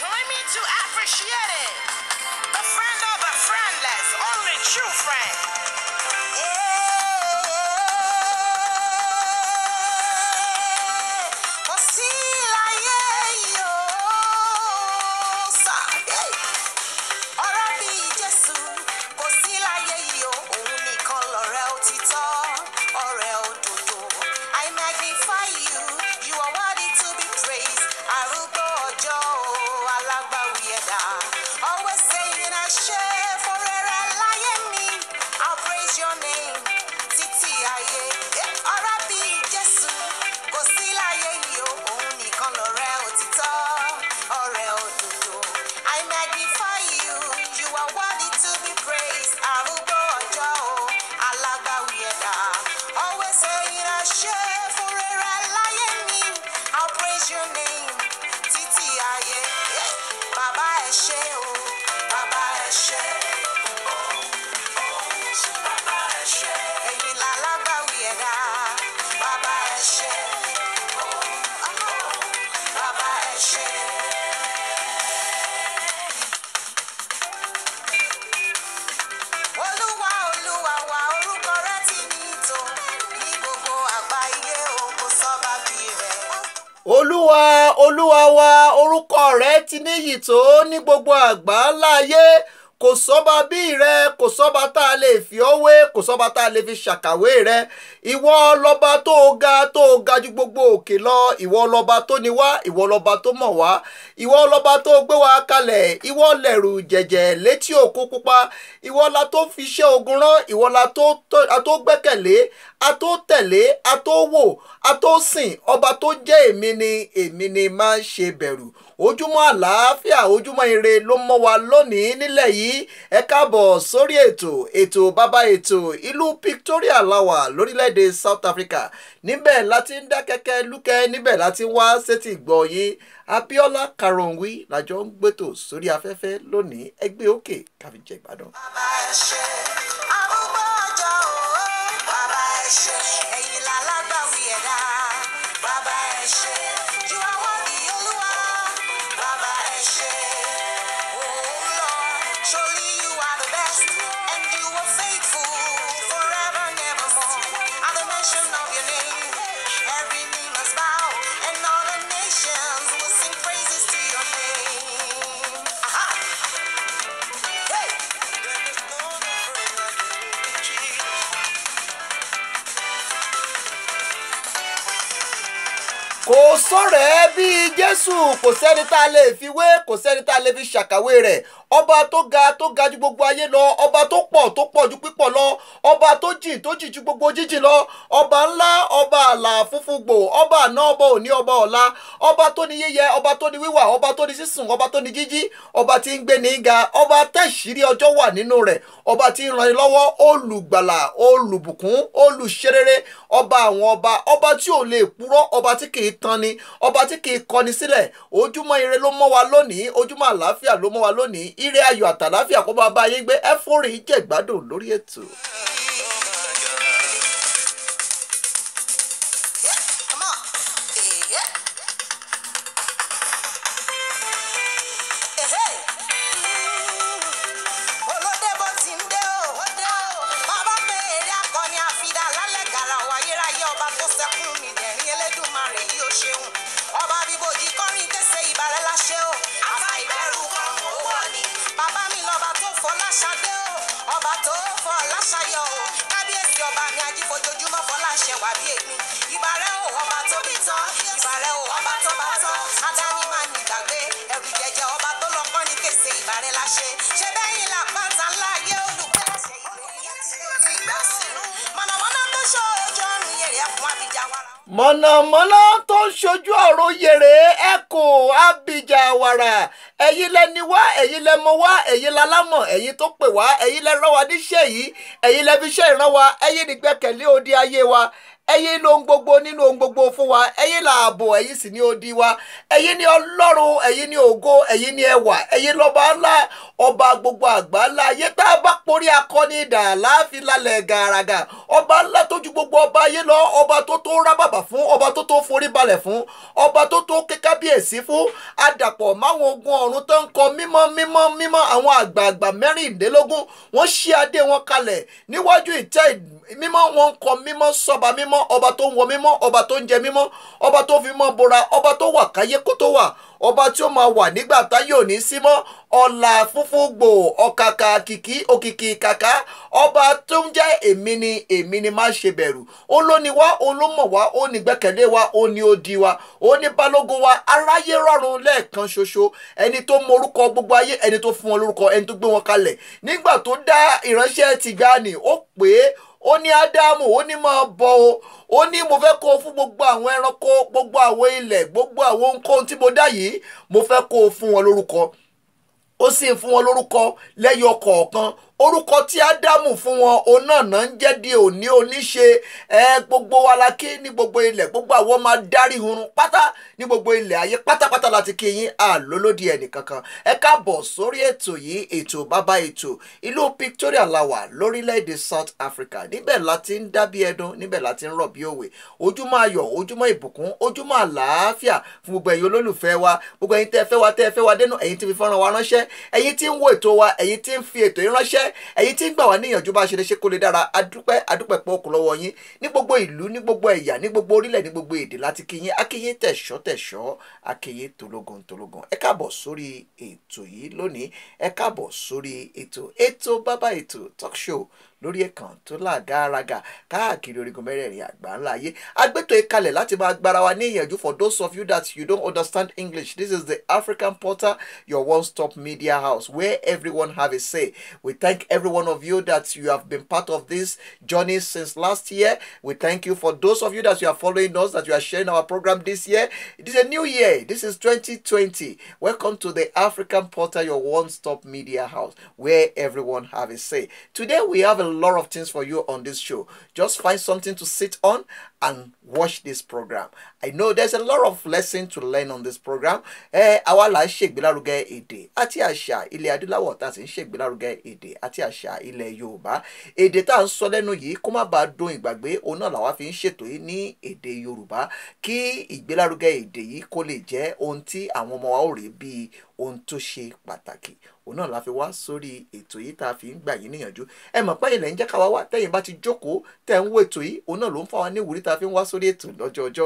Join me to appreciate it. The friend of a friendless, only true friend. Kò sí láyé yìí o, sà. Ọ̀rọ̀ bíi Jésù kò sí láyé yìí o, òun nìkan lọ̀rẹ́ òtítọ́, ọ̀rẹ́ òdodo. I magnify you, you are worthy to be praised. Arúgbó ọjọ́ o, alágbàwí ẹ̀dá. Always saying I share forever láyé mi. I'll praise your name títí ayé. Ọ̀rọ̀ bíi Jésù kò sí láyé yìí o, òun nìkan lọ̀rẹ́ òtítọ́, ọ̀rẹ́ òdodo. I magnify you, you are worthy to be praised. Arúgbó ọjọ́ o, alágbàwí ẹ̀dá. Always saying I share forever láyé mi. I'll praise your name títí ayé. Bàbá ẹ ṣé o, bàbá ẹ ṣé. Bàbá ẹ ṣé. Ẹ̀yin lálágbàwí ẹ̀dá. Bàbá ẹ ṣé. Bàbá ẹ ṣé. Olúwa Olúwa wa orúkọ rẹ ti ní ìtò ní gbogbo àgbáyé o kò sọ́ba bí rẹ̀. olúwa olúwa wa orúkọ rẹ ti níyì tó ní gbogbo àgbáńlá ayé kò sọ́ba bí rẹ kò sọ́ba tá a lè fi ọ́ wé kò sọ́ba tá a lè fi ṣàkàwé rẹ ìwọ lọ́ba tó ga tó ga ju gbogbo òkè lọ ìwọ lọ́ba tó ní wá ìwọ lọ́ba tó mọ̀ wá ìwọ lọ́ba tó gbé wa kalẹ̀ ìwọ lẹ̀rù jẹ̀jẹ̀ létí òkú pupa ìwọ la tó fi iṣẹ́ ogun rán ìwọ la tó tó- a tó gbẹ́kẹ̀lé a tó tẹ̀lé a tó wò a tó sìn ọba tó jẹ́ èmi ni èmi ni máa ń ṣe bẹ̀rù ojúmọ́ àlàáfíà ojúmọ́ ire ló mọ́ wa lónìí nílẹ̀ yìí ẹ káàbọ̀ sórí ètò ètò bàbá ètò ìlú Victoria láwà lórílẹ̀‐èdè South Africa níbẹ̀ láti ń dá kẹ́kẹ́ lúkẹ́ níbẹ̀ láti wá sétí gbọ́ yín Abíọ́lá Karunwi làjọ ń gbẹ́tò sórí afẹ́fẹ́ lónìí ẹgbẹ́ òkè káfíńjẹ ìgbádùn. Bàbá ẹ ṣé, arúgbó ọjọ́ o, bàbá ẹ ṣé, ẹ̀yin lálágbàwí ẹ̀dá. Bàbá ẹ ṣé, you are worthy Olúwa. Bàbá ẹ ṣé, oh Lord, surely you are the best and you are faithful forever and evermore. At the mention of your name, every knee must bow and all the nations will sing praises to your name. Aha! Hey! kò sọ̀rẹ́ bíi jésù kò sẹ́ni tá a lè fi wé kò sẹ́ni tá a lè fi ṣàkàwé rẹ̀ ọba tó ga tó ga ju gbogbo ayé lọ ọba tó pọ̀ tó pọ̀ ju pípọ̀ lọ ọba tó jìn tó jìn ju gbogbo jíjìn lọ ọba ńlá ọba àlà funfun gbò ọba àná ọba òní ọba ọ̀la ọba tó ní yíyẹ ọba tó ní wíwà ọba tó ní sísùn ọba tó ní jíjí ọba tí ń gbé ní ga ọba tẹ̀sírí ọjọ́ wà nínú rẹ̀ ọba tí ń ranni lọ́wọ́ olùgbàlà olùbùkún olùṣerere ọba àwọn ọba ọba tí ò lè purọ́ ọba tí kì í tanni ọba tí kì í kọni sílẹ̀ ojúmọ́ ire ló mọ́ wa lónìí ojúmọ́ àlàáfíà ló mọ́ wa lónìí ire ayọ̀ àtàláfíà kó bá bá yín gbé ẹ fórí jẹ̀gbádùn lórí ètò. Yeah, come on. Eh, yeah. Eh, hey. Olóde bó ti ń dé o, ó dé o. Bàbá pé èrè akọni àfidà lálẹ́ gàrà wà ayérayé ọba tó sẹ́kún mi dẹ̀rín Elédùmarè yìí ó ṣeun. Ọba bíbojì kọrin kése ìbàrẹ̀ láṣẹ o. Àṣà ìbẹ̀rù kan mò ń wọ̀ ni. Bàbá mi lọ́ba tó fọ́ láṣadé o. Ọba tó fọ́ láṣayọ o. Kábíyèsí ọba mi ajífojoojúmọ́ fọ́ láṣẹ wà bí èmi. Ìbàrẹ̀ o, ọba tó bí tán. Ìbàrẹ̀ o, ọba tó bá tán. Adáni máa ní ìgbàgbé. Ẹ̀rù jẹjẹ ọba tó lọ kọ́ ní kése ìbàrẹ̀ láṣẹ. Ṣé bẹ́yìn làpáta ńlá ayé olùgbé àṣẹ ìròyìn tí ó ti gbà sínú. Mọ̀nàmọ́ná tó ṣọ́ ojú ọ̀run yẹ̀rẹ̀ fún Abidjan wàrà. mọ̀nàmọ́ná tó ń ṣojú ọ̀run yèrè ẹ̀kọ́ abìjà wàrà ẹ̀yin lẹni wá ẹ̀yin lẹ mọ wá ẹ̀yin lalámọ̀ ẹ̀yin tó pè wá ẹ̀yin lẹ rán wa níṣẹ́ yìí ẹ̀yin lẹ fi iṣẹ́ ìran wa ẹ̀yin nígbẹ́kẹ̀lé odi ayé wa ẹ̀yin lóhun gbogbo nínú ohun gbogbo fún wa ẹ̀yin lààbò ẹ̀yin sì ní odi wa ẹ̀yin ní ọlọ́run ẹ̀yin ní ògo ẹ̀yin ní ẹwà ẹ̀yin lọ́ba ńlá ọba gbogbo àgbà ńlá ayé tá a bá porí akọni ìdà láàfin lálẹ́ gàràgà ọba ńlá tó ju gbogbo ọba ayé lọ ọba tó tó rábàbà fún ọba tó tó forí balẹ̀ fún ọba tó tó ké kábíyèsí fún àdàpọ̀ máwọn ogun ọ̀run tó ń kọ mímọ́ mímọ́ mímọ́ àwọn àgbààgbà mẹ́rìndínlógún wọ́n ṣí adé wọn kalẹ̀ níwájú ìtẹ́ mímọ́ wọn ń kọ mímọ́ sọ́ba mímọ́ ọba tó ń wọ mímọ́ ọba tó ń jẹ mímọ́ ọba tó fi mọ́ bora ọba tó wà káyé kó tó wà ọba tí ó máa wà nígbà táyé ò ní sí mọ́ ọ̀là funfun gbò ọ̀kàkà kìkì òkìkì kàkà ọba tó ń jẹ́ èmi ni èmi ni má ṣe bẹ̀rù ó ló ní wá ó ló mọ̀ wá ó ní gbẹ́kẹ̀lé wa ó ní odi wa ó ní balógun wa aráyé rọrùn lẹ́ẹ̀kan ṣoṣo ẹni tó mọ orúkọ gbogbo ayé ẹni tó fún wọn lórúkọ ẹni tó gbé wọn kalẹ̀ nígbà tó dá ìránṣẹ́ tìgbàanì ó pè é ó ní ádámù ó ní máa bọ o ó ní mo fẹ́ kó o fún gbogbo àwọn ẹranko gbogbo àwọn ilẹ̀ gbogbo àwọn ohunkóhun tí mo dá yìí mo fẹ́ kó o fún wọn lórúkọ ó sì ń fún wọn lórúkọ lẹ́yọ kọ̀ọ̀kan orúkọ tí ádámù fún wọn òun náà náà ń jẹ́ di òní oníṣe ẹ gbogbo wa la kí ní gbogbo ilẹ̀ gbogbo àwọn máa dárí hurun pátá ní gbogbo ilẹ̀ ayé pátápátá láti kí yín àlólódì ẹnìkankan ẹ káàbọ̀ sórí ètò yìí ètò bàbá ètò ìlú Victoria la wà lórílẹ̀‐èdè South Africa níbẹ̀ la ti ń dábí ẹdun níbẹ̀ la ti ń rọ̀ bí òwe ojúmọ́ ayọ̀ ojúmọ́ ìbùkún ojúmọ́ àlàáfíà fún gbogbo ẹ̀yin olólùfẹ́ wa gbogbo ẹ̀yin tẹ́ fẹ́ wa tẹ́ fẹ́ wa dénú ẹ̀yin tí fi fọ́nrán wa ránṣẹ́ ẹ̀yin tí ń wo ètò wa ẹ̀yin tí ń fi ètò yìí ránṣẹ́ ẹ̀yin tí ń gbà wá níyànjú bá ṣe lè ṣe kó lè dára adúpẹ́ adúpẹ́ pọ̀ kù lọ́wọ́ yín ní gbogbo ìlú ní gbogbo ẹ̀yà ní gbogbo orílẹ̀ ní gbogbo èdè láti kí yín akíyín tẹ̀ṣọ́ tẹ̀ṣọ́ akíyín tológun tológun ẹ káàbọ̀ sórí ètò yìí lónìí ẹ káàbọ̀ sórí ètò ètò bàbá ètò talk show lórí ẹ̀kàn tó làgàràgà káàkiri orígun mẹ́rẹ̀ẹ̀rin àgbà ńlá ayé agbẹ́tò ìkalẹ̀ láti máa gbára wa ní ìyànjú for those of you that you don't understand English this is the African Portal your one-stop media house where everyone have a say we thank every one of you that you have been part of this journey since last year we thank you for those of you that you are following us that you are sharing our program this year it is a new year this is 2020 welcome to the African Portal your one-stop media house where everyone have a say today we have a lot of things for you on this show. Just find something to sit on and watch this program. I know there's a lot of lesson to learn on this program. Ẹ àwa là ń ṣègbélárugẹ èdè àti àṣà ilẹ̀ adúláwọ̀ tá a sì ń ṣègbélárugẹ èdè àti àṣà ilẹ̀ Yorùbá. Èdè tá à ń sọ lẹ́nu yìí kó má bàa dún ìgbàgbé òun náà làwa fi ń ṣètò yìí ní èdè Yorùbá kí ìgbélárugẹ èdè yìí kó lè jẹ́ ohun tí àwọn ọmọ wa ó rí bíi ohun tó ṣe pàtàkì òun náà la fi wá sórí ètò yìí tá a fi ń gbà yín níyànjú ẹ mọ̀ pé ilẹ̀ ń jẹ́ ká wá wá tẹ́yìn bá ti jókòó tẹ́ ń wo ètò yìí òun náà ló ń fà wá ní ìwúrí tá a fi ń wá sórí ètò lọ́jọ́ ọjọ́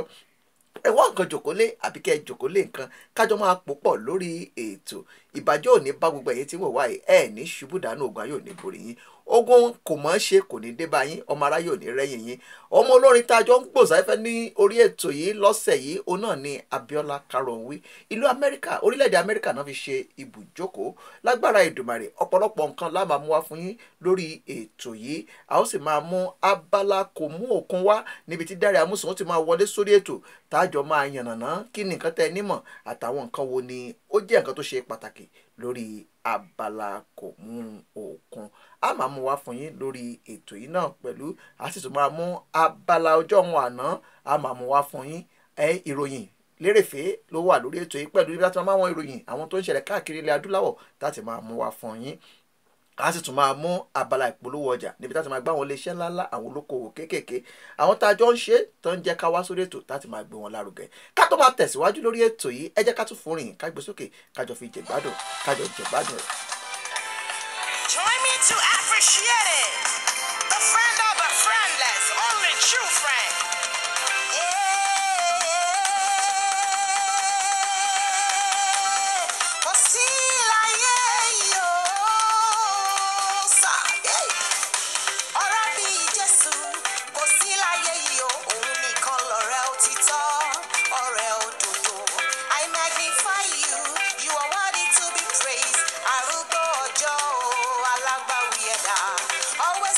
ẹ wá nǹkan jòkólé àbí kẹ́ ẹ jòkólé nǹkan kájọ máa pò pọ̀ lórí ètò ìbàjẹ́ ò ní bá gbogbo ẹ̀yin tí wò wáyé ẹ ní ṣubú dànù ogun ayé ò ní borí yín ogun kò mọ̀ ṣe kò ní dé bá yín ọmọ aráyé ò ní rẹ́yìn yín ọmọ olórin tá a jọ ń gbòsáfẹ́ ní orí ètò yìí lọ́sẹ̀ yìí òun náà ni Abiola Karonwi ìlú Amẹ́ríkà orílẹ̀-èdè Amẹ́ríkà náà fi ṣe ibùjókòó lágbára Èdùmàrè ọ̀pọ̀lọpọ̀ nǹkan la máa mú wá fún yín lórí ètò yìí a ó sì máa mú abala kò mú òkun wá níbi tí Dáre Amúsùn ó ti máa wọlé sórí ètò táàjọ máa yànnàná kí ni nǹkan tẹ́ ẹ nímọ̀ àtàwọn nǹkan wo ni ó jẹ́ nǹkan tó ṣe pàtàkì lórí abala kò mú òkun a máa mú wá fún yín lórí ètò yìí náà pẹ̀lú a sì tún máa mú abala ọjọ́ wọn àná a máa mú wá fún yín ẹ ìròyìn lérèfé ló wà lórí ètò yìí pẹ̀lú ibi láti máa wọn ìròyìn àwọn tó ń ṣẹlẹ̀ káàkiri ilẹ̀ adúláwọ̀ láti máa mú wá fún yín a sì tún máa mú abala ìpolówó ọjà níbi táti máa gbá àwọn iléeṣẹ́ ńláńlá àwọn olókoòwò kéékèèké àwọn tá a jọ ń ṣe tó ń jẹ́ ká wá sórí ètò láti máa gbé wọn lárugẹ ká tó máa tẹ̀síwájú lórí ètò yìí ẹ jẹ́ ká tún forin ká gbé sókè kájọ fi jẹ̀gbádùn kájọ jẹ̀gbádùn rẹ̀. Join me to appreciate it. The friend of the friendless, only true friend. Kò sí láyé yìí o, sà, hey. Ọ̀rẹ́ bí Jésù, kò sí láyé yìí o, òun nìkan lọ̀rẹ́ òtítọ́, ọ̀rẹ́ òdodo. I magnify you, you are worthy to be praised. Arúgbó ọjọ́ o, alágbàwí ẹ̀dá. Always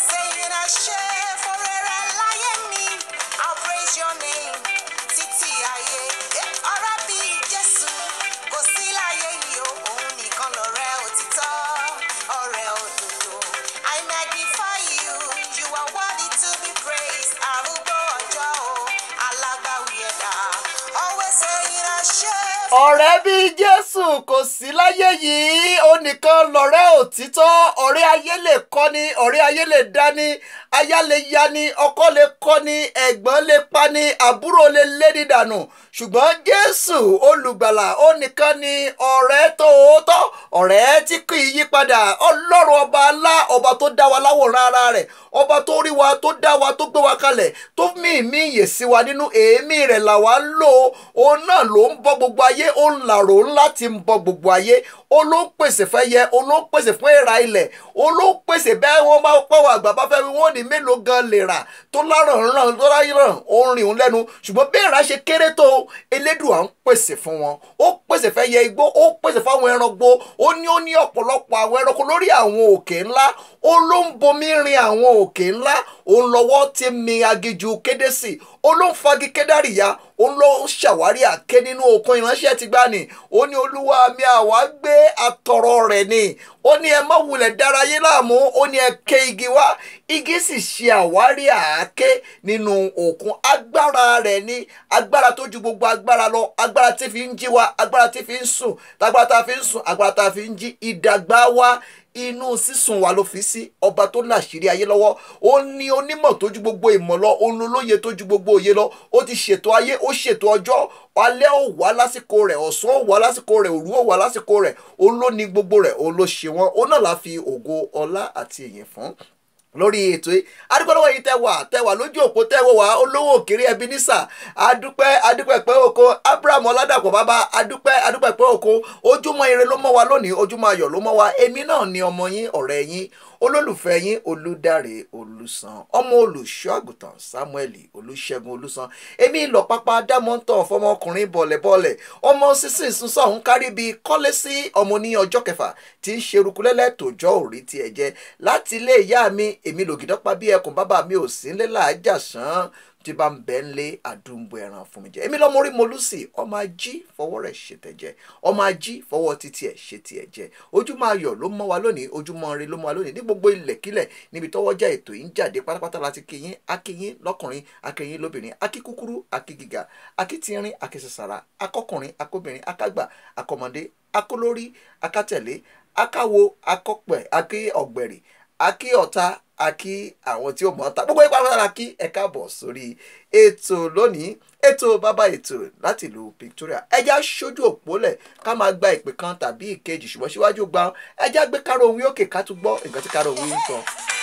ọ̀rẹ́ bíi jésù kò sí láyé yìí ó nìkan lọ̀rẹ́ òtítọ́ ọ̀rẹ́ ayé lè kọ́ni ọ̀rẹ́ ayé lè dání aya lè yani ọkọ lè kọ́ni ẹ̀gbọ́n lè pani àbúrò lè lédi dànù ṣùgbọ́n jésù olùgbàlà ó nìkan ni ọ̀rẹ́ tòótọ́ ọ̀rẹ́ tí kì í yí padà ọlọ́run ọba ńlá ọba tó dá wa láwòrán ara rẹ̀ ọba tó rí wa tó dá wa tó gbé wa kalẹ̀ tó mí mí yè sí wa nínú èémí rẹ̀ làwa ń lò òun náà ló ń bọ́ gbogbo ayé ó ń làrò ńlá ti ń bọ́ gbogbo ayé ó ló ń pèsè fẹ́ yẹ ó ló ń pèsè fún èèrà ilẹ̀ ó ló ń pèsè bẹ́ẹ̀ wọ́n bá pọ̀wọ́ àgbà bá fẹ́ wọ́n ní mélòó gan lè rà tó láràn ràn tó láràn ó ń rìn òun lẹ́nu ṣùgbọ́n bí èèrà ṣe kéré tó elédùà ń pèsè fún wọn ó pèsè fẹ́ yẹ igbó ó pèsè fáwọn ẹranko ó ní ó ní ọ̀pọ̀lọpọ̀ àwọn ẹranko lórí àwọn òkè ńlá ó ló ń bomi rin àwọn òkè ńlá òun lọ́wọ́ ti mi agiju kédésì ó ló ń fagi kédárìyá òun ló ń ṣàwárí àké nínú òkun ìránṣẹ́ ti gbá ni ó ní olúwa mi àwa gbé àtọ̀rọ̀ rẹ̀ ni ó ní ẹ má wulẹ̀ dára yín láàmú ó ní ẹ ké igi wá igi sì ṣe àwárí àáké nínú òkun agbára rẹ̀ ni agbára tó ju gbogbo agbára lọ agbára tí fi ń jí wa agbára tí fi ń sùn agbára tá a fi ń sùn agbára tá a fi ń jí ìdàgbà wa inú sísun wa ló fi sí ọba tó láṣìírí ayé lọ́wọ́ ó ní onímọ̀ tó ju gbogbo ìmọ̀ lọ òun lóye tó ju gbogbo òye lọ ó ti ṣètò ayé ó ṣètò ọjọ́ alẹ́ ò wá lásìkò rẹ̀ ọ̀sán ò wá lásìkò rẹ̀ òru ò wá lásìkò rẹ̀ òun ló ní gbogbo rẹ̀ òun ló ṣe wọ́n òun náà la fi ògo ọlá àti ìyìn fún lórí ètò yìí adúpẹ́lọ́wọ́ yìí tẹ́wà tẹ́wà lójú òpó tẹ́wọ́ wá olówó òkèrè Ebenezer adúpẹ́ adúpẹ́ pẹ́ oko Abraham ọládàpọ̀ bàbá adúpẹ́ adúpẹ́ pẹ́ oko ojúmọ́ ire ló mọ́ wa lónìí ojúmọ́ ayọ̀ ló mọ́ wa èmi náà ni ọmọ yín ọ̀rẹ́ yín olólùfẹ́ yín olùdarí olùsàn ọmọ olùṣọ́ àgùntàn Samuel olùṣègùn olùsàn èmi lọ pápá dámọ́ntàn fọmọkùnrin bọ̀lẹ̀bọ̀lẹ̀ ọmọ sísìn sísọ ń kárí bíi kọ́lé sí ọmọ ní ọjọ́ kẹfà tí ń ṣe erukulẹ́lẹ́ tòjọ́ òrí tiẹ̀ jẹ láti ilé ìyá mi èmi lògìdọ́pá bí ẹkùn bàbá mi ò sí ńlẹ́ làájà sàn tí bá ń bẹ́ ń lé àdúgbò ẹran fún mi jẹ èmi lọ́mọ orí molúsì ọmọ ají fọwọ́ rẹ̀ ṣe tẹ̀jẹ̀ ọmọ ají fọwọ́ títí ẹ̀ ṣe tiẹ̀ jẹ ojúmọ́ ayọ̀ ló mọ́ wa lónìí ojúmọ́ ire ló mọ́ wa lónìí ní gbogbo ilẹ̀kílẹ̀ níbi tọ́wọ́ já ètò yìí ń jáde pátápátá láti kíyín akíyín lọ́kùnrin akíyín lóbìnrin akí kúkúrú akí gíga akí tínrín akí sísàrà akọkùnrin akóbìnrin akágbà akọmọdé akólórí akátẹ̀lé akáwo akọ́pẹ̀ akí ọ̀gbẹ̀rì akí ọ̀tá akí àwọn tí ó mọ̀ ọ́ ta gbogbo ipa pátá kí ẹ káàbọ̀ sórí ètò lónìí ètò bàbá ètò láti ìlú Victoria ẹjá ṣojú òpólẹ̀ ká máa gba ìpè kan tàbí ìkejì ṣùgbọ́n síwájú gba ẹjá gbé káró òun òkè ká tún gbọ́ nǹkan tí káró òun ń sọ.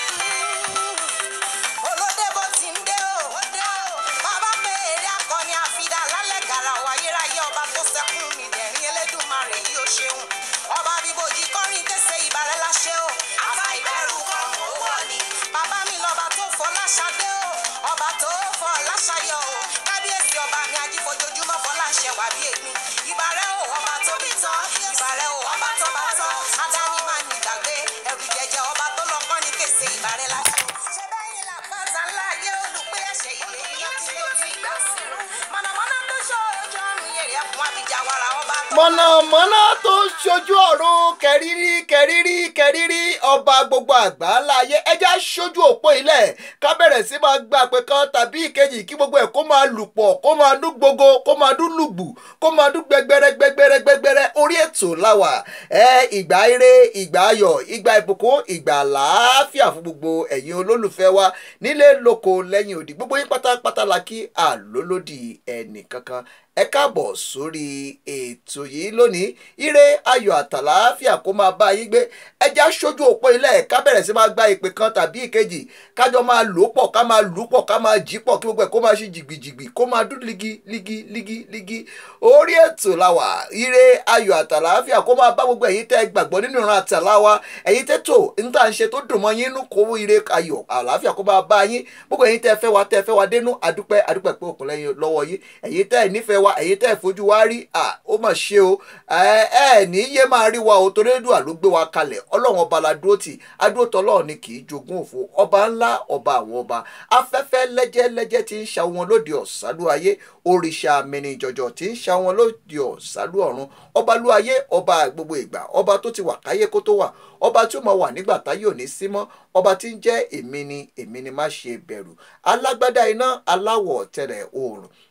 olóde bó ti ń dé o ó dé o bàbá péré akọni àfidà lálẹ́ gàrà wáyéráyé ọba tó sẹ́kún mi dẹ̀rín elédùnmarè yìí ó ṣeun ọba bíbojì kọrin kése ìbàrẹ̀ láṣẹ o àfa ìbẹ̀rù kan mọ̀ ó wọ̀ ni bàbá mi lọ́ba tó fọ́ láṣadé o ọba tó fọ́ láṣayọ o kábíyèsí ọba mi ajífojoojúmọ́ fọ́ láṣẹ wà bí ègbin ìbàrẹ̀ o ọba tó bí tán ìbàrẹ̀ o ọba tó bá tán adáni máa ní ìgbàgbé ẹrù jẹjẹ ọba tó lọ kọ́ ní kése ìbàrẹ̀ láṣẹ. ṣé bẹ́yìn làpáta ńlá ayé olùpẹ́ ẹ̀ṣẹ̀ ilé iná tí ó ti gbà sí i mọ̀nàmọ́ná tó ṣọ́ ojú ọ̀run yẹ̀rẹ̀ fún abidjan wàrà ọba tó mọ̀nàmọ́ná tó ń ṣojú ọ̀run kẹrírí kẹrírí kẹrírí ọba gbogbo àgbà láàyè ẹja ṣojú òpó ilẹ̀ ká bẹ̀rẹ̀ sí máa gba àpè kan tàbí ìkejì kí gbogbo ẹ̀ kó máa lù pọ̀ kó máa dún gbogbo kó máa dún lùgbù kó máa dún gbẹgbẹrẹ gbẹgbẹrẹ gbẹgbẹrẹ orí ètò láwà ẹ ìgbà ire ìgbà ayọ̀ ìgbà ìbùkún ìgbà àlàáfíà fún gbogbo ẹ̀yin olólùfẹ́ wa nílé lóko lẹ́yìn òdì gbogbo yín pátápátá la kí àlólódì ẹnì kankan ẹ káàbọ̀ sórí ètò yìí lónìí ire ayọ̀ àtàlàáfíà kó máa bá yín gbé ẹja ṣojú òpó ilẹ̀ ká bẹ̀rẹ̀ sí máa gba ìpè kan tàbí ìkejì kájọ máa lò ó pọ̀ ká máa lù ú pọ̀ ká máa jí pọ̀ kí gbogbo ẹ̀ kó máa ṣe jìgbìjìgbì kó máa dún ligi ligi ligi ligi orí ètò la wà ire ayọ̀ àtàlàáfíà kó máa bá gbogbo ẹ̀yin tẹ́ gbàgbọ́ nínú ìran àtàláwa ẹ̀yin tẹ́ tó ń tà ń ṣe tó dùn mọ́ yín nú kó ire ayọ̀ àlàáfíà kó máa bá yín gbogbo ẹ̀yin tẹ́ fẹ́ wa tẹ́ fẹ́ wa dénú adúpẹ́ adúpẹ́ pé òkun lẹ́yìn lọ́wọ́ yín ẹ̀yin tẹ́ nífẹ̀ẹ́ wa ẹ̀yin tẹ́ fojú wa rí à ó mà ṣe o ẹ ẹ ní yé máa rí wa o torí Elédùà ló gbé wa kalẹ̀ ọlọ́run ọba la dúró tì adúró tọ́lọ́run ni kì í jogún òfo ọba ńlá ọba àwọn ọba afẹ́fẹ́ lẹ́jẹ́lẹ́jẹ́ tí ń ṣa wọn lóde ọ̀sálú ayé òrìṣà mẹ́ni jọjọ tí ń ṣa wọn lóde ọ̀sálú ọ̀run ọba lú ayé ọba gbogbo ìgbà ọba tó ti wà káyé kó tó wà ọba tí ó máa wà nígbà táyé ò ní sí mọ́ ọba tí ń jẹ́ èmi ni èmi ni má ṣe bẹ̀rù alágbádá iná aláwọ̀ tẹ̀rẹ̀ oòrùn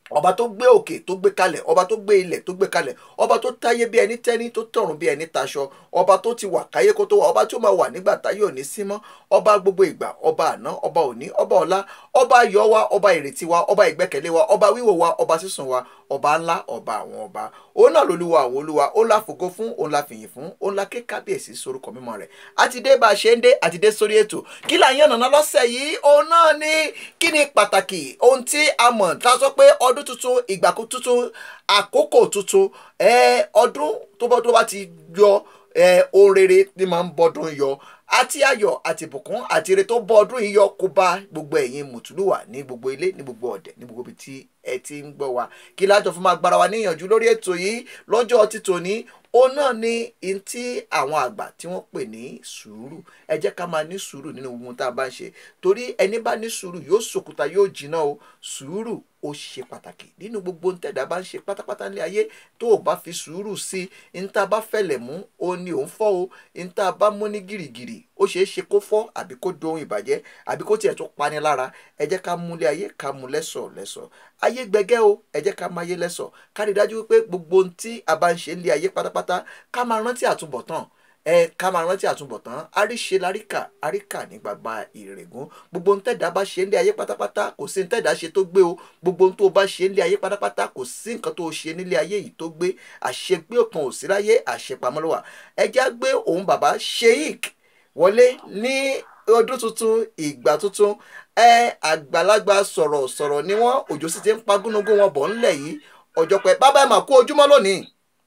ọba tó gbé òkè tó gbé kalẹ̀ ọba tó gbé ilẹ̀ tó gbé kalẹ̀ ọba tó táyé bí ẹni tẹ́ni tó tọ̀run bí ẹni taṣọ ọba tó ti wà káyé kó tó wà ọba tí ó máa wà nígbà táyé òní sí mọ́ ọba gbogbo ìgbà ọba àná ọba òní ọba ọ̀la ọba ayọ̀ wa ọba ìrètí wa ọba ìgbẹ́kẹ̀lé wa ọba wíwò wa ọba sísun wa ọba ńlá ọba àwọn ọba òun náà lolúwa àwọn olúwa òun la fògo fún òun la fìyìn fún òun la ké kábíyèsí sorúkọ mímọ́ rẹ̀ àti dé bá a ṣe ń dé àti dé sórí ètò kí là ń yànnàná lọ́sẹ̀ yìí òun náà ní kí ni pàtàkì ohun tí a mọ̀ tá a sọ pé ọdún tuntun ìgbàkú tuntun àkókò tuntun ẹ ọdún tó bá tó bá ti yọ ẹ ohun rere ni máa ń bọ́dún yọ àti ayọ̀ àti ìbùkún àti ire tó bọ́ ọdún yìí yọ kó bá gbogbo ẹ̀yin mùtúlùwà ní gbogbo ilé ní gbogbo ọ̀dẹ̀ ní gbogbo ibi tí ẹ ti ń gbọ́ wa kí lájọ fún máa gbára wa níyànjú lórí ètò yìí lọ́jọ́ ti tòní òun náà ni n tí àwọn àgbà tí wọ́n pè ní sùúrù ẹ jẹ́ ká máa ní sùúrù nínú ohun tá a bá ń ṣe torí ẹni bá ní sùúrù yóò sòkúta yóò jìnnà o sùúrù ó ṣe pàtàkì nínú gbogbo ohun tẹ̀dá bá ń ṣe pátápátá ní ayé tó o bá fi sùúrù sí i n tá a bá fẹ̀lẹ̀ mú o ní òun fọ́ o n tá a bá mú ní gìrìgìrì ó ṣeé ṣe kó fọ́ àbí kó dohun ìbàjẹ́ àbí kó tiẹ̀ tó pani lára ẹ jẹ́ ká múlé ayé ká mú lẹ́sọ̀ lẹ́sọ̀ ayé gbẹgẹ́ o ẹ jẹ́ ká máa yé lẹ́sọ̀ ká rí dájú wípé gbogbo ohun tí a bá ń ṣe ní ayé pátápátá ká máa rántí àtúbọ̀tán ẹ ká máa rántí àtúbọ̀tán àríṣe láríkà àríkà ní gbàgbà ìrègùn gbogbo ohun tẹ̀dá bá ṣe nílé ayé pátápátá kò sí ohun tẹ̀dá ṣe tó gbé o gbogbo ohun tó bá ṣe nílé ayé pátápátá kò sí nǹkan tó ṣe nílé ayé yìí tó gbé àṣegbé kan ò sí láyé àṣepamọ́ ló wà ẹ já gbé òun bàbá sheik wọlé ní ọdún tuntun ìgbà tuntun ẹ àgbàlagbà sọ̀rọ̀ sọ̀rọ̀ ni wọ́n òjò sì ti ń pa gúnugún wọn bọ̀ ńlẹ̀ yìí ọjọ́ pẹ́ bàbá ẹ̀ mà kú ojúmọ́ lónìí.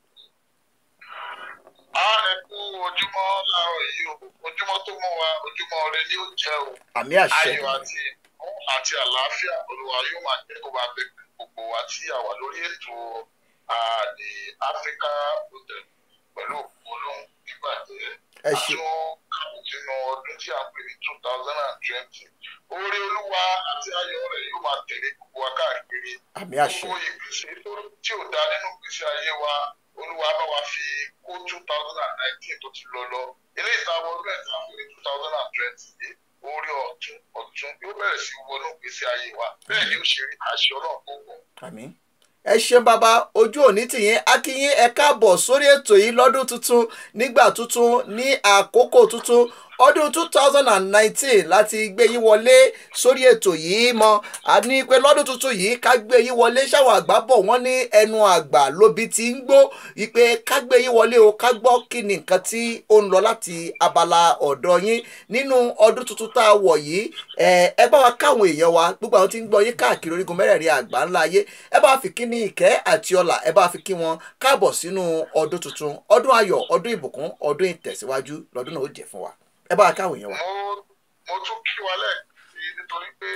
a ẹ kú ojúmọ́ láàárọ̀ yìí o ojúmọ́ tó mọ́ wa ojúmọ́ rẹ ni ó jẹ́ o àmì àṣẹ ayọ̀ àti ìbùkún àti àlàáfíà olúwa yóò máa jẹ́ kó bá bẹ gbogbo wa tí a wà lórí ètò the Africa hotel pẹ̀lú òkú olóhùn nígbà jẹ́ ẹ ṣe àjọ káàbọ̀ sínú ọdún tí a pè ní two thousand and twenty oore olúwa àti ayọ̀ rẹ̀ yóò máa tẹ̀lé gbogbo wa káàkiri àmì àṣẹ gbogbo ìgbésẹ̀ tó- tí ò dá nínú ìgbésí ayé wa olúwa bá wa fi kó two thousand and nineteen tó ti lọ lọ eléyìí tá a wọ ọdún ẹ̀ta fún ní two thousand and twenty yìí orí ọ̀tún ọ̀tún yóò bẹ̀rẹ̀ sí wọnú ìgbésí ayé wa bẹ́ẹ̀ ni ó ṣe rí àṣẹ ọlọ́run gbogbo. àmì ẹ ṣeun bàbá ojú òní tìyín akínyín ẹ káàbọ̀ sórí ètò yìí lọ́dún tuntun nígbà tuntun ní àkókò tuntun ọdún two thousand and nineteen láti gbé yín wọlé sórí ètò yìí mọ a ní pé lọ́dún tuntun yìí ká gbé yín wọlé ṣáwọn àgbà bọ̀ wọ́n ní ẹnu àgbà lóbi ti ń gbó wípé ká gbé yín wọlé o ká gbọ́ kí ni nǹkan tí ó ń lọ láti abala ọ̀dọ̀ yín nínú ọdún tuntun tá a wọ̀ yìí ẹ ẹ bá wa káwọn èèyàn wa gbogbo àwọn tí ń gbọ́ yín káàkiri orígun mẹ́rẹ̀ẹ̀rin àgbà ńlá ayé ẹ bá wa fi kí ní ìkẹ́ àti ọlà ẹ bá wa fi kí wọn káàbọ̀ sínú ọdún tuntun ọdún ayọ̀ ọdún ìbùkún ọdún ìtẹ̀síwájú lọ́dún náà ó jẹ́ fún wa ẹ bá wa káwọn èèyàn wa. mo mo tún kí wa lẹ́ẹ̀kan sí i nítorí pé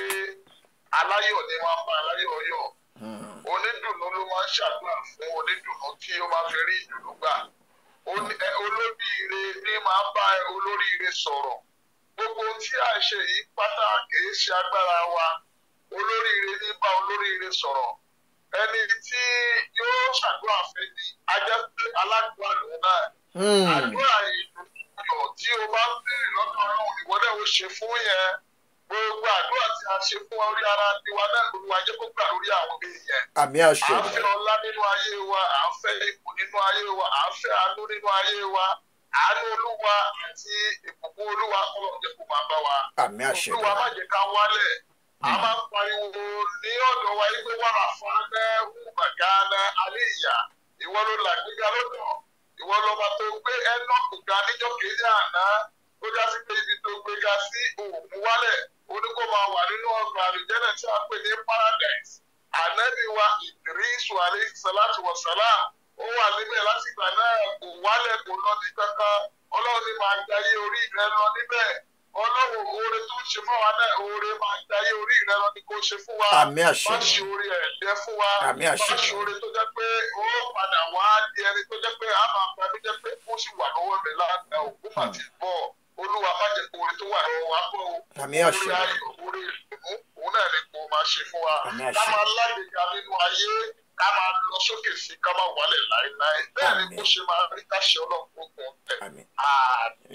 aláyọ̀ ni wọ́n á bá aláyọ̀ yọ̀ onídùnnú ló máa ń ṣàdúrà fún onídùnnú tí ó máa fi rí ìdùnnú gbà Oní- ẹ, olóríire ní máa ń bá olóríire sọ̀rọ̀ gbogbo ohun tí à ń ṣe yìí pátá kìí ṣe agbára wa olóríire ní bá olóríire sọ̀rọ̀ ẹni tí yóò ṣàdúrà fẹ́ ni ajẹ́ pé aládùúgbò àlùmọ́ náà Hmm, àdúrà ìdùnnú tí o bá ń béèrè lọ́dọ̀ ọlọ́run ìwọ náà ó ṣe fún yẹn gbogbo àdúrà tí a ṣe fún orí ara tiwa náà olúwa jẹ́ kó gbà lórí àwọn èèyàn àmì à àṣẹ ń fẹ́ ọlá nínú ayé wa à ń fẹ́ ipò nínú ayé wa à ń fẹ́ àánú nínú ayé wa àánú olúwa àti ìbùkún olúwa kọ́lọ̀ jẹ́ kó máa bá wa àmì àṣẹ olúwa má jẹ́ ká wálẹ̀ a máa ń pariwo ní ọ̀dọ̀ wa yìí pé wàrà fún ẹ wùmàgánà alẹ́ ìyá ìwọ ló làgbéga lọ́dọ̀ ìwọ lọba tó gbé ẹnọ́ọ̀kù ga níjọ́ kejì àná ó já sí pé ibi tó gbéga sí òògùn wálẹ̀ oníkó máa wà nínú ọgbà àlùjẹ́nà tí a pè ní paradise ànábì wa ìdírísù alayhi salatu wa salam ó wà níbẹ̀ látìgbà náà kò wálẹ̀ kò lọ ní kankan ọlọ́run ní máa gbáyé orí rẹ lọ níbẹ̀ ọlọ́run oore tó ń ṣe fún wa náà oore máa gbáyé orí rẹ lọ ní kó ṣe fún wa àmì àṣẹ má ṣe orí ẹ̀ jẹ́ fún wa Àmì àṣẹ. má ṣe orí tó jẹ́ pé ó padà wá di ẹni tó jẹ́ pé a máa gba tó jẹ́ pé ó sì wà lọ́wọ́ mi lánàá òkú mà ti bọ̀ olúwa má jẹ́ kó orí tó wà lọ́wọ́ wa bọ̀ o àmì àṣẹ orí ayọ̀ orí ìdùnnú òun náà ni kó máa ṣe fún wa Àmì ká àṣẹ. máa lágbèéká nínú ayé ká máa lọ sókè sí ká máa wálẹ̀ láéláé bẹ́ẹ̀ ni Àmín. kó ṣe máa rí káṣẹ ọlọ́run gbogbo ẹ̀ àmì àmì. àmì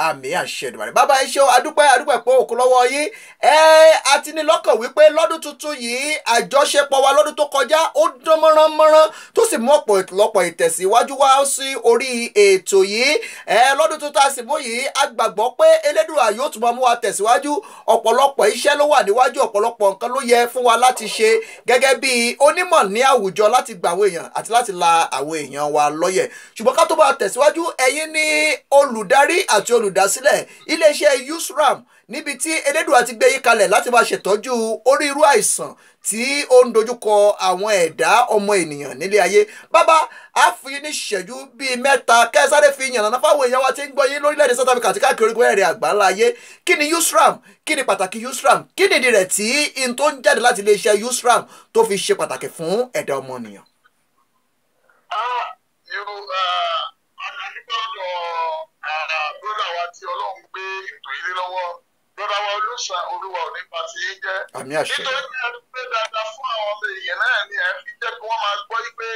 àmì àṣẹdùmarè bàbá ẹ ṣeun adúpẹ́ adúpẹ́ pé òkú lọ́wọ́ yín ẹ a ti ní lọ́kàn wípé lọ́dún tuntun yìí àjọṣepọ̀ wa lọ́dún tó kọjá ó dán mọ́rán-mọ́rán tó sì mú ọ̀pọ̀lọpọ̀ ìtẹ̀síwájú wá sí orí ètò yìí ẹ lọ́dún tuntun a sì mú yìí a gbàgbọ́ pé elédùà yóò tún máa mú wa tẹ̀síwájú ọ̀pọ̀lọpọ̀ iṣẹ́ ló wà níwájú ọ̀pọ̀lọpọ̀ nǹkan ló yẹ fún wa láti ṣe gẹ́gẹ́ bí onímọ̀ ní àwùjọ láti gba àwọn èèyàn àti láti la àwọn èèyàn wa lọ́yẹ̀ ṣùgbọ́n ká tó bá tẹ̀síwájú ẹ̀yin ní olùdarí àti olùdásílẹ̀ iléeṣẹ́ usram níbi tí elédùà ti gbé yín kalẹ̀ láti máa ṣètọ́jú onírúurú àìsàn tí ó ń dojúkọ àwọn ẹ̀dá ọmọ ènìyàn nílé ayé bàbá a fi ní ṣẹ́jú bíi mẹ́ta kẹ́sáré fi yànnàná fáwọn èèyàn wa tí ń gbọ́ yín lórílẹ̀‐èdè south africa àti káàkiri orígun ẹ̀rẹ̀ àgbáńlá ayé kí ni usram kí ni pàtàkì usram kí ni ìdí rẹ̀ tí n tó ń jáde láti iléeṣẹ́ usram tó fi ṣe pàtàkì fún ẹ̀dá ọmọnìyàn. Ah, irú adájúgbọ́dọ̀ broda wa tí ọlọ́run gbé ètò ilé lọ́wọ́ broda wa olóṣà olúwa ò ní pàtí yín jẹ́. àmì àṣẹ nítorí pé ẹni pé dáadáa fún àwọn ọmọ èèyàn náà ni ẹ fi jẹ́ kí wọ́n máa gbọ́ yí pé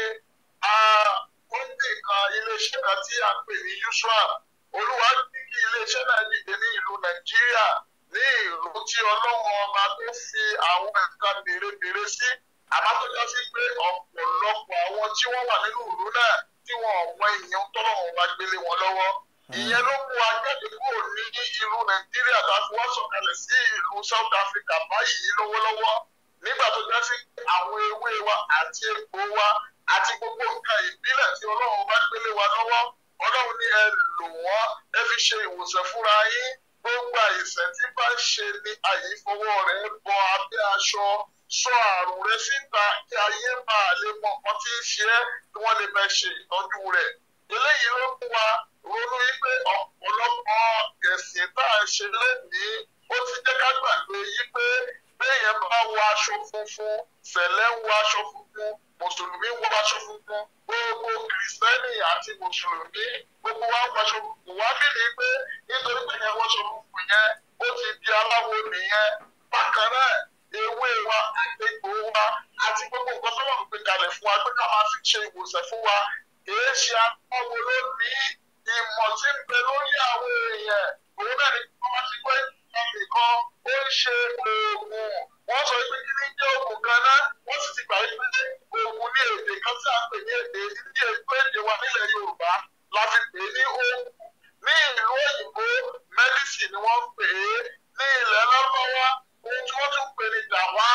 ó ní nǹkan iléeṣẹ́ kan tí a pè ní usram olúwa ní kí iléeṣẹ́ náà dìde ní ìlú nàìjíríà ní ìlú tí ọlọ́run ọba tó fi àwọn nǹkan mèremère sí àmọ́ tó já sí pé ọ̀pọ̀lọpọ̀ àwọn tí wọ́n wà nínú ìlú náà tí wọ́n mọ ìyẹn tọ́lọ́run bá gbélé wọn lọ́wọ́ ìyẹn ló mú wa jáde kúrò ní ìlú nàìjíríà tá a fi wá sọ̀kalẹ̀ sí ìlú south africa báyìí lọ́wọ́lọ́wọ́ nígbà tó já sí pé àwọn ewé wa àti egbò wa àti gbogbo nǹkan ìbílẹ̀ tí ọlọ́run bá gbélé wa lọ́wọ́ ọlọ́run ní ẹ lò wọ́n ẹ fi ṣe ìwòsàn fúnra yín gbogbo àìsàn tí bá ń ṣe ni àyífọwọ́ rẹ̀ bọ abẹ́ aṣọ sọ àrùn rẹ síta kí ayé máa lè mọ nǹkan tí ń ṣe é kí wọ́n lè máa ṣe ìtọ́jú rẹ̀ eléyìí ló mú wa ronú wípé ọ̀pọ̀lọpọ̀ ẹ̀sìn tá a ṣe lénìí ó ti jẹ́ ká gbàgbé yí pé béèyàn bá wọ aṣọ funfun sẹ̀lẹ̀ ń wọ aṣọ funfun mùsùlùmí ń wọ aṣọ funfun gbogbo kìrìsìtẹ́nì àti mùsùlùmí gbogbo wa ń wọ aṣọ funfun wá bí ni pé nítorí pé yẹn wọ́ṣọ funfun yẹn ó ti di aláwo nìyẹn bákan náà ewé wa egbò wa àti gbogbo nǹkan tó wà ń gbé kalẹ̀ fún wa pé ká máa fi ṣe ìwòsàn fún wa kìí ṣe akọ́wé ló ní ìmọ̀ tí ń bẹ lórí àwọn èèyàn òun náà ní kí wọ́n máa ti pé nǹkan ó ń ṣe oògùn wọ́n sọ pé kí ní jẹ́ oògùn kan náà wọ́n sì ti gbà wípé oògùn ní èdè kan tí a ń pè ní èdè ní èdè èdè wa nílẹ̀ Yorùbá la fi pè é ní oògùn ní ìlú òyìnbó mẹ́dísì ni wọ́n ń pè é ní ilẹ̀ lọ́wọ́ ohun tí wọ́n tún pè ní dàwà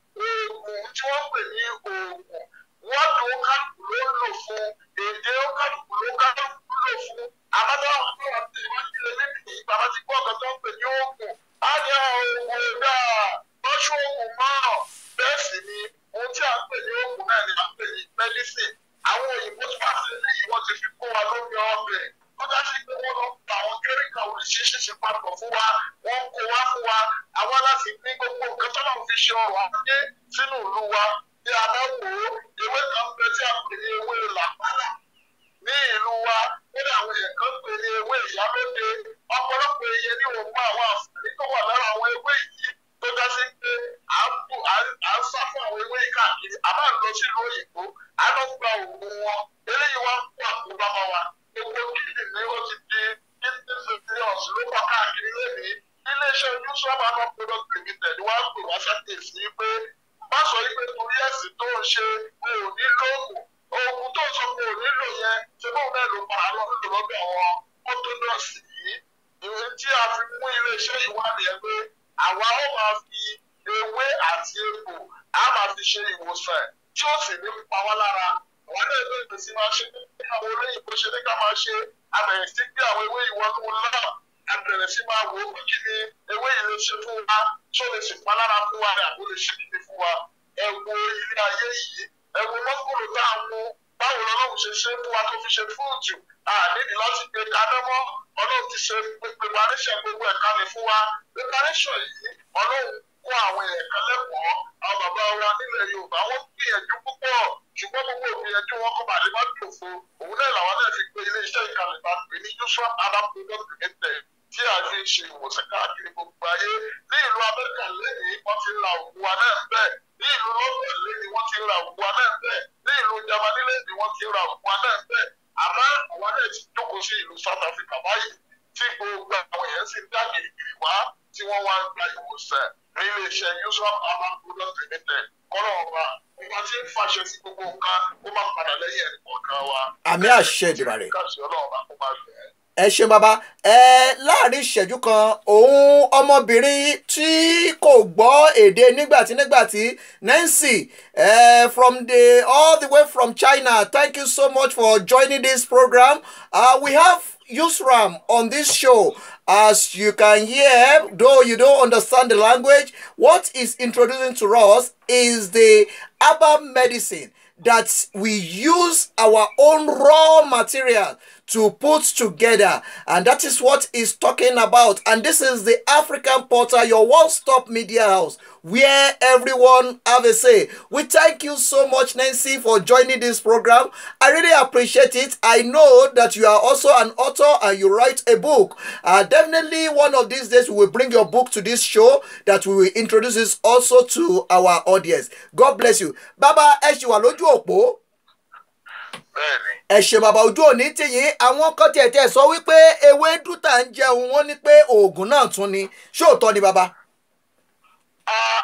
oògùn tí wọ́n pè ní oògùn wọ́n tó kálukú ló lò fún èdè ó kálukú ló kálukú lò fún àmọ́tọ́ àwọn tó wà ní ìwádìí lè ní ìdí bàbá ti gbọ́ ọ̀gá tó ń pè ní oògùn á ní oògùn ẹ̀dá lọ́sọ̀ oògùn mọ́ bẹ́ẹ̀ sì ni ohun tí a ń pè ní oògùn náà ni a ń pè ní medicine àwọn òyìnbó tó bá ti ní ìwọ́n ti fi kó wa lómi ọbẹ̀ tó dá sí pé wọ́n lọ pa àwọn kẹ́ríkà oríṣiríṣi papọ̀ fún wa wọ́n kó wá fún wa àwọn aláṣẹ ní gbogbo nǹkan tó náà fi ṣe ọrọ̀ ajé sínú ìlú wa bí a bá wò ó ewé kan bẹ tí a pè ní ewé làpálà ní ìlú wa kódà àwọn èèyàn kan pè ní ewé ìyálóde ọ̀pọ̀lọpọ̀ èèyàn ní òun mọ àwọn àǹfààní tó wà lára àwọn ewé yìí tó dá sí pé à ń bù à ń sá fún àwọn ewé yìí káàkiri a máa ń lọ sí ìlú òyìnbó a lọ gba òògùn wọn eléyìí wá ń kó àkóbá bá wa gbogbo kíndìnrín ó ti di kíndìnrín serious ló kọ káàkiri lónìí iléeṣẹ́ newsrama no product limited wá ń pè wá ṣàkíyèsí pé má sọ wípé torí ẹ̀sìn tó ń ṣe o ò ní lóògùn oògùn tó ń sọ pé ò nílò yẹn ṣe bóun náà ló para lọ nílò lọ́dọ̀ àwọn orthodox yìí ìwé tí a fi mú iléeṣẹ́ ìwádìí ẹ pé àwa ó máa fi ewé àti egbò á máa fi ṣe ìwòsàn tí ó sì ní pa wá lára àwọn náà ló lè sí máa ṣe ní àwọn olóyìnbó ṣe ní ká máa ṣe abẹ̀rẹ̀ sí gbé àwọn ewé ìwọ́nú náà abẹ̀rẹ̀ sí máa wò ó pé kí ni ewé yìí lè ṣe fún wa tó lè sì pa lára fún wa ní àbó lè ṣe kíni fún wa ẹ wo ilé ayé yìí ẹ wo mọ́kòrò tá a mú báwo lọ́lọ́run ṣe ṣe fún wa tó fi ṣe fúùtù àníbi láti gbé kaná mọ́ ọlọ́run ti ṣe preparation gbogbo ẹ̀ka lè fún wa preparation yìí ọlọ́run kó àwọn ẹ̀ka lẹ́kọ̀ọ́ àwọn bàbá wa nílẹ̀ yorùbá wọ́n gbìyànjú púpọ̀ ṣùgbọ́n gbogbo ìgbìyànjú wọn kọ́ bàlẹ́ má dòfo òun náà làwọn náà fi gbé iléeṣẹ́ ìkàlẹ̀ bá pè ní yusuf adam product limited tí a fi ṣe ìwòsàn káàkiri gbogbo ayé ní ìlú amẹ́ríkà lẹ́yìn wọ́n ti ra òògùn wa náà bẹ́ẹ̀ ní ìlú london lẹ́yìn wọ́n ti ra òògùn wa náà bẹ́ẹ̀ ní ìlú germany lẹ́yìn wọ́n ti ra òògùn wa náà bẹ́ẹ̀ àmọ́ àwọn náà ti jókòó sí ìlú south africa báyìí tí gbogbo ìwòsàn ní iléeṣẹ́ yusuf herbal product limited kọ́lọ̀ ọba ọba tí ń fàṣẹ sí gbogbo nǹkan ó máa padà lẹ́yìn ẹnì kọ̀ọ̀kan wa. àmì àṣẹ ìdìbà rẹ̀. káàsì ọlọ́ọ̀ba kó máa bẹ̀ẹ́. ẹ ṣe bàbá ẹ láàrin ìṣẹ́jú kan òun ọmọbìnrin tí kò gbọ́ èdè nígbàtí nígbàtí Nancy uh, from the all the way from China thank you so much for joining this program uh, we have Yusram on this show as you can hear though you don't understand the language what is introducing to us is the herbal medicine that we use our own raw material to put together and that is what he's talking about and this is the african portal your one-stop media house where everyone have a say we thank you so much nancy for joining this program i really appreciate it i know that you are also an author and you write a book uh, definitely one of these days we will bring your book to this show that we will introduce this also to our audience god bless you baba ẹ ṣì wà lójú òpó bẹ́ẹ̀ni ẹ ṣe bàbá ojú òní tìyín àwọn kan tiẹ̀ tiẹ̀ sọ wípé ewé dútà ń jẹun wọ́n ní pé oògùn náà tún ni ṣóòótọ́ ni bàbá. Ah,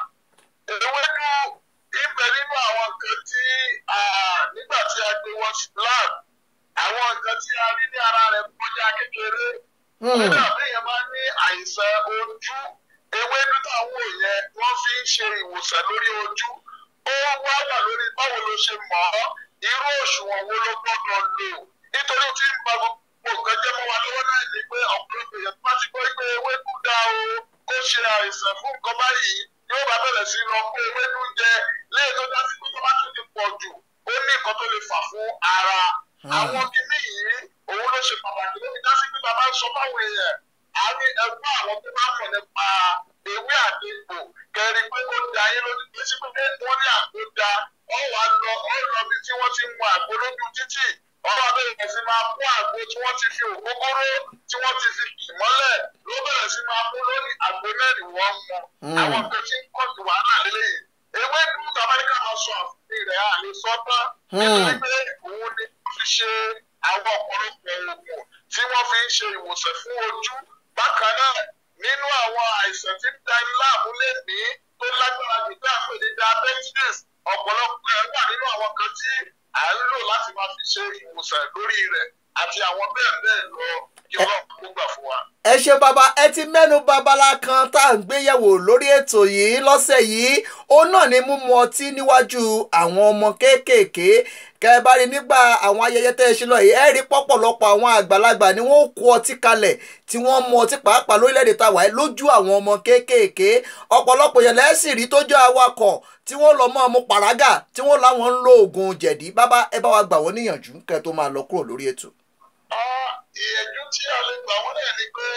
ewédú ibẹ̀ nínú àwọn nǹkan tí ah, nígbà tí a gbé wọ lab àwọn nǹkan tí a rí ní ara rẹ̀ kọjá kékeré nígbà téèyàn bá ní àìsàn ojú ewédú táwọn yẹn wọ́n fi ń ṣe ìwòsàn lórí ojú ó wá wà lórí báwo ló ṣe mọ̀ ọ́ irú òṣùwọ̀n wo ló gbọ́dọ̀ lò nítorí tí ń ba gbogbo nǹkan jẹ́ mọ́ wa lọ́wọ́ náà ni pé ọ̀pọ̀lọpọ̀ èèyàn tó bá ti gbọ́ pé ewédú dá o kó ṣe àìsàn fún nǹkan báyìí yóò bá bẹ̀rẹ̀ sí lọ pé ewédú jẹ léè tó dá sí pé tó bá tún ti pọ̀ jù ó ní nǹkan tó lè fà fún ara àwọn kìíní yìí òun ló ṣe pàtàkì ló fi dá sí pé bàbá ń sọ fáwọn èèyàn a ní ẹgbẹ́ àwọn tó bá mọ̀ nípa ewé àdégbò kẹrin pé ó da yín lójú pé sí pé wọ́n ní àgbo da ọ wà lọ ọ lọ bí tí wọ́n ti ń mu àgbo lójú títì ọ̀rọ̀ abẹ́rẹ́ sí máa mú àgbo tí wọ́n ti fi ògógóró tí wọ́n ti fi kì mọ́lẹ̀ ló bẹ̀rẹ̀ sí máa mú lórí àgbo náà ni wọ́n mu àwọn nǹkan tí ń kọ́ sí wàhálà lélẹ́yìn ewé dúró amẹ́ríkà máa sọ àfihàn rẹ̀ àlè sọ́tán nítorí pé òun ni wọ́n fi ṣe àwọn ọ̀pọ̀lọpọ̀ oògùn tí wọ́n fi ń ṣe ìwòsàn fún ojú bákan náà nínú àwọn àìsàn tí ń da ní láàmú lè ní tó lágbára jù tí a pè ní diabetes ọ̀pọ̀lọpọ̀ ẹ̀ wà nínú àwọn kan tí à ń lò láti máa fi ṣe ìwòsàn lórí rẹ̀ àti àwọn bẹ́ẹ̀ bẹ́ẹ̀ lọ kí ọlọ́run kó gbà fún wa. ẹ ṣe bàbá ẹ ti mẹ́nu babala kan tá à ń gbéyẹ̀wò lórí ètò yìí lọ́sẹ̀ yìí òun náà ni mímu ọtí níwájú àwọn ọmọ kéékèèké kẹ ẹ bá rí nígbà àwọn ayẹyẹ tẹ́ ẹ ṣe lọ yìí ẹ rí pọ̀pọ̀lọpọ̀ àwọn àgbàlagbà ni wọ́n kó ọtí kalẹ̀ tí wọ́n mu ọtí pàápàá lórílẹ̀‐èdè tá a wà yìí lójú àwọn ọmọ kéékèèké ọ̀pọ̀lọpọ̀ yẹn lẹ́sìn rí tó jẹ́ awakọ̀ tí wọ́n lọ mọ́ ọmọ pàrágà tí wọ́n láwọn ń lo oògùn jẹ̀dí bàbá ẹ bá wa gbà wọ́n níyànjú kẹ́ ẹ tó máa lọ kúrò lórí ètò. Ah, ìyẹ̀jú tí a lè gbà wọ́n náà ni pé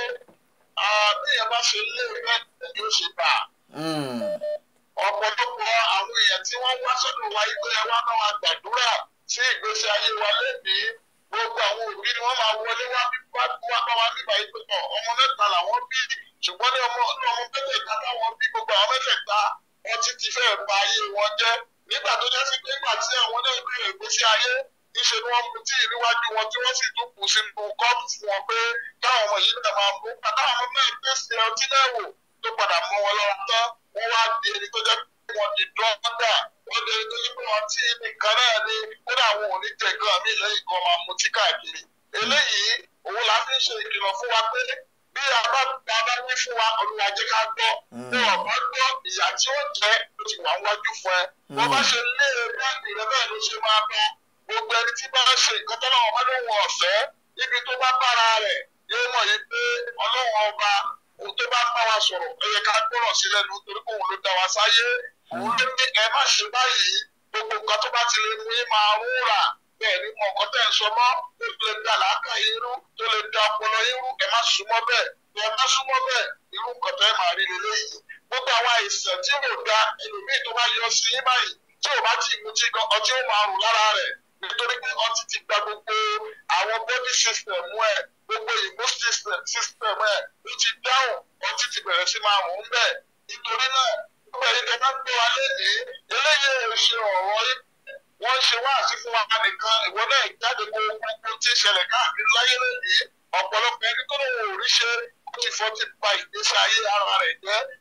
ah, bí èèyàn bá ṣe lé bẹ́ẹ̀ ni ó ṣe bà á. Mm. ọ̀pọ̀lọpọ̀ àwọn èèyàn tí wọ́n wá sọ́dọ̀ wa yìí pé ẹ wá bá wa gbàdúrà sí ìgbésí ayé wa lẹ́nìí gbogbo àwọn òbí ni wọ́n máa wọlé wá bí wá wá bá wa nígbà yìí pé tọ̀ ọmọ mẹ́ta làwọn bí ṣùgbọ́n ní ọmọ ní ọmọ mẹ́tẹ̀ẹ̀ta táwọn bí gbogbo àwọn mẹ́tẹ̀ẹ̀ta ọtí ti fẹ́ ba ayé wọn jẹ́ nígbà tó jẹ́ sí pé nígbà tí àwọn náà bẹ̀rẹ̀ ìgbésí ayé níṣe ni wọ́n mutí níwájú wọn tí wọ́n sì tún kù sínú kọ́ọ̀pù fún wọn pé káwọn ọmọ yìí náà máa mú káwọn ọmọ náà pèsè ọtí náà wò tó padà mọ́ wọn lọ́wọ́ tán wọ́n wá di ẹni tó jẹ́ pé wọ́n di dọ́ńdà wọ́n di ẹni tó jẹ́ pé wọ́n tí nìkan náà ni kódà àwọn ò ní jẹ nǹkan mi lẹ́yìn kan máa mutí káàkiri eléyìí òun la fi ń ṣe ìkìlọ̀ fún wa pé bí a bá a bá wí fún wa olúwa jẹ́ ká gbọ́ bí ọ̀bá gbọ́ ìyà tí ó jẹ́ ló ti wà wájú fún ẹ wọ́n bá ṣe lé bẹ́ẹ̀ rẹ bẹ́ẹ̀ ló ṣe máa bọ́ gbogbo ẹni tí bá ṣe nǹkan tó lọ́wọ́ bá lóun ọ̀fẹ́ ibi tó bá bára rẹ̀ yóò mọ̀ yìí pé ọlọ́run ọba òun tó bá bá wa sọ̀rọ̀ ẹ yẹ ká gbọ́rọ̀ sí lẹ́nu torí pé òun ló dá wa sáyé òun ló ní ẹ má ṣe báyìí gbogbo nǹkan tó bá ti lè mú yín máa rúra bẹ́ẹ̀ ni mọ nǹkan tẹ́ ń sọ mọ́ tó lè da làákà yín rú tó lè da ọpọlọ yín rú ẹ má súnmọ́ bẹ́ẹ̀ ẹ má súnmọ́ bẹ́ẹ̀ irú nǹkan tẹ́ máa rí lélẹ́yìí gbogbo àwọn àìsàn tí ò da ẹlòmíì tó bá yọ sí yín báyìí tí ò bá ti mutí gan ọtí ó máa rùn lára rẹ̀ nítorí pé ọtí ti gba gbogbo àwọn body system ẹ gbogbo immune system system ẹ ó ti dáhùn ọtí ti bẹ̀rẹ̀ sí máa rùn bẹ́ẹ̀ nítorí náà gbogbo ẹ̀yin tẹ́ bá ń gbọ́ wa lẹ́nìí eléyìí ò ṣe ọ̀rọ̀ yìí wọ́n ń ṣe wáàsí fún wa nìkan ìwọ náà jáde kó gbogbo tí ń ṣẹlẹ̀ káàkiri láyé lẹ́nìí ọ̀pọ̀lọpọ̀ ẹni tó lóun ò rí ṣe ó ti fọ́ ti ba ìgbésí ayé ara rẹ̀ jẹ́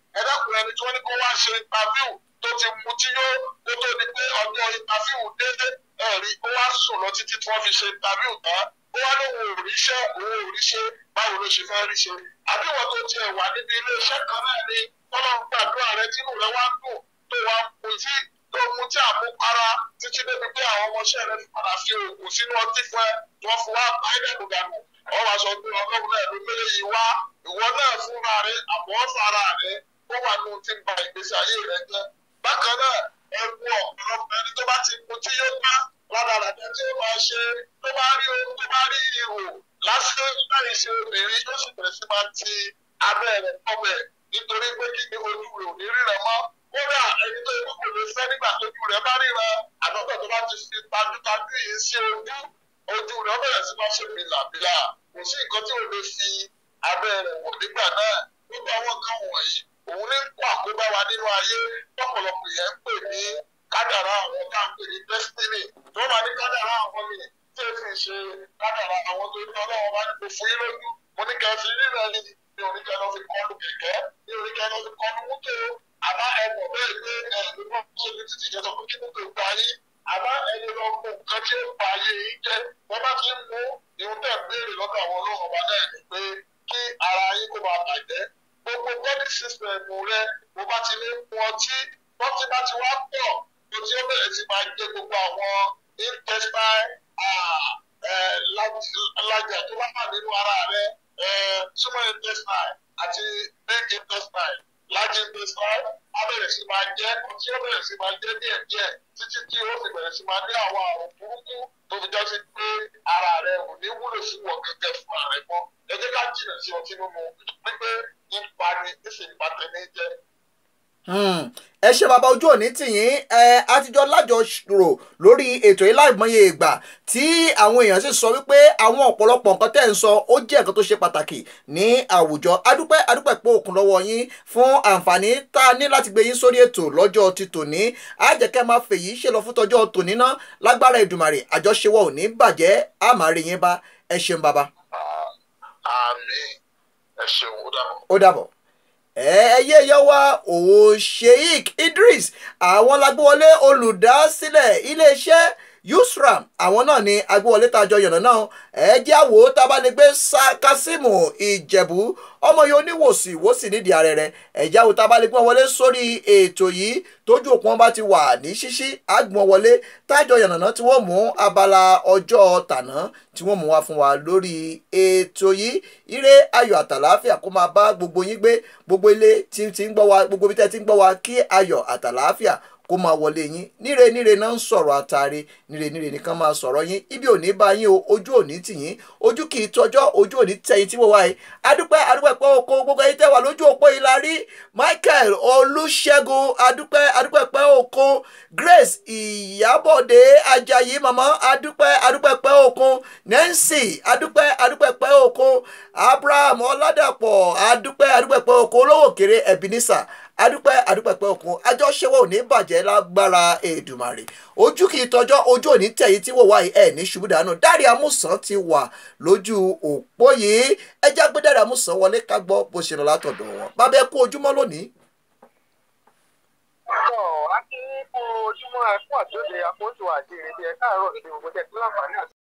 ẹ dákun ẹni tí wọ́n ní kó wá ṣe interview tó ti mu tí yó kó tó di pé ọjọ́ interview délé ẹ̀rí ó wá sùn lọ títí tí wọ́n fi ṣe interview tán ó wá lóun ò ríṣẹ́ òun ò ríṣẹ́ báwo ló ṣe fẹ́ ríṣẹ́ àbí wọ́n tó tiẹ̀ wà níbi iléeṣẹ́ kan náà ni tọ́lọ́ ń gbàdúrà rẹ tínú rẹ wá dùn tó wá mu tí tó mu tí àmupara títí débi pé àwọn ọmọọṣẹ́ rẹ fi padà fi oògùn sínú ọtí fún ẹ tí wọ́n fi wá pa ẹ́ dẹ̀dùn dànù ọ wá sọ pé ọlọ́run náà ló mélé yìí wá ìwọ náà fúnra rẹ àbọ̀ fara rẹ ó wà nù tí ń ba ìgbésí ayé rẹ jẹ́ bákan náà ẹ̀wù ọ̀pọ̀lọpọ̀ ẹni tó bá ti mu tí yóò bá ládàradà tí ó máa ṣe tó bá rí ohun tó bá rí ihò lásán láì ṣe obìnrin yóò sì bẹ̀rẹ̀ sí máa ti abẹ́ rẹ̀ kọ́bẹ̀ nítorí pé kí ni ojú rẹ̀ ò ní ríran mọ́ kódà ẹni tó ikú kò lè fẹ́ nígbà tójú rẹ̀ bá ríran àtọ́tọ̀ tó bá ti fi tajútajú yìí sí ojú ojú rẹ̀ ó bẹ̀rẹ̀ sí máa ṣe bìlàbìlà kò sí nǹkan tí ò lè fi abẹ́ rẹ̀ wọ̀ nígbà náà gbogbo àwọn kan wọ̀nyí òun ní kó àkóbá wa nínú ayé lọ́pọ̀lọpọ̀ yẹn ń pè ní kádàrá àwọn tá à ń pè ní destiny tó bá ní kádàrá àwọn mi tí èsì ń ṣe kádàrá àwọn tó ní ọlọ́wọ́ bá ní kò fún yín lójú mo ní kẹ́ ẹ fi rírẹ̀ ni mi ò ní kẹ́ ẹ lọ fi kọlu kẹ̀kẹ́ mi ò ní kẹ́ ẹ lọ fi kọlu mọ́tò àbá ẹ̀mọ̀ bẹ́ẹ̀ gbé ẹ̀ ló bá ṣe ní títí ìjọba pé kí mọ́tò gba yín àbá ẹni lọ mú nǹkan tí ó pa ayé yín jẹ́ wọ́n bá ti ń mú ìhun tẹ̀ ń béèrè lọ́dọ̀ àwọn ọlọ́run ọba náà ni pé kí ara yín kó máa bàjẹ́ gbogbo body system rẹ bó bá ti lè mu ọtí tọ́tí bá ti wá pọ̀ tó tí ó bẹ̀rẹ̀ sí máa gbé gbogbo àwọn intestine lajà tó bá wà nínú ara rẹ small intestine àti big intestine large intestine á bẹ̀rẹ̀ sí máa jẹ́ ọtí ó bẹ̀rẹ̀ sí máa jẹ́ díẹ̀díẹ̀ títí tí ó fi bẹ̀rẹ̀ sí máa ní àwọn àrùn burúkú tó fi jẹ́ sí pé ara rẹ ò ní wúlò fún wọn gẹ́gẹ́ fún ara rẹ mọ́ ẹ jẹ́ ká jìnnà sí ọtí mímu wípé ìpani ìsìn ìpàtẹ́ni jẹ́ ẹ ṣe bàbá ojú òní tìyín ẹ àtijọ́ lájọṣòro lórí ètò yìí láìmọye ìgbà tí àwọn èèyàn sì sọ wípé àwọn ọ̀pọ̀lọpọ̀ nǹkan tẹ́ ń sọ ó jẹ́ nǹkan tó ṣe pàtàkì ní àwùjọ adúpẹ́ adúpẹ́ pé òkun lọ́wọ́ yín fún àǹfààní tá a ní láti gbé yín sórí ètò lọ́jọ́ ti tòní àjẹkẹ́ máa fèyí ṣe lọ fún tọjọ́ tòní náà lágbára ìdùmàrè àjọṣewọ́ ò ní bàjẹ́ àmàrí yín bá ẹ ṣeun bàbá. àmín ẹ ṣeun ó dàbọ̀. ó dàbọ̀ ẹyẹ yọwá òwò sheik idris àwọn lágbówọlé olùdásílẹ̀ iléeṣẹ́ usram àwọn náà ni agbówọlé tàjọ yànnà náà ẹjẹ àwò tábàlégbé kásímù ìjẹ̀bú ọmọ yìí oníwòsì wòsì nídìí ààrẹ rẹ ẹjẹ àwò tábàlégbé wọlé sórí ètò yìí tójú òpin bá ti wà ní ṣíṣí àgbọn wọlé tájọ yànnà náà tí wọ́n mú abala ọjọ́ tàná tí wọ́n mú wá fún wa lórí ètò yìí ire ayọ̀ àtàláfíà kó máa bá gbogbo yín gbé gbogbo ilé tí ti ń gbọ́ wa gbogbo ibi tẹ́ ti ń gbọ́ wa kí ayọ̀ àtàláfíà kó máa wọlé yín níre níre náà ń sọ̀rọ̀ àtàrí níre níre nìkan máa sọ̀rọ̀ yín ibi òní bá yín o ojú òní tì yín ojú kì í tọjọ́ ojú òní tẹ̀yìn tí mo wá yìí adúpẹ́ adúpẹ́ pé oko gbogbo ẹ̀yin tẹ́ wà lójú òpó yìí la rí michael olùṣègùn adúpẹ́ adúpẹ́ pé oko grace ìyábọ̀dé ajayi mama adúpẹ́ adúpẹ́ pé okun nancy adúpẹ́ adúpẹ́ pé okun abraham ọládàpọ̀ adúpẹ́ adúpẹ́ pé okun olówó kéré ebenezer adúpẹ́ adúpẹ́ pé okun àjọṣewọ́ ò ní bàjẹ́ lágbára èdùmàrè ojú kì í tọjọ́ ojú òní tẹ̀yìn tí wò wá ẹ̀ ní ṣubú dànù dárí amúsàn ti wà lójú òpó yìí ẹjá gbé dárí amúsàn wọlé ká gbọ́ bó ṣe lọ látọ̀dọ̀ wọn bàbá ẹ kú ojúmọ́ lónìí. Ọ̀ á kí kú ojúmọ́ ẹ̀kú àjọyọ̀ àpótò àjèrè bí ẹ káàárọ̀ sí gbogbo jẹ́ kí láǹfààní àti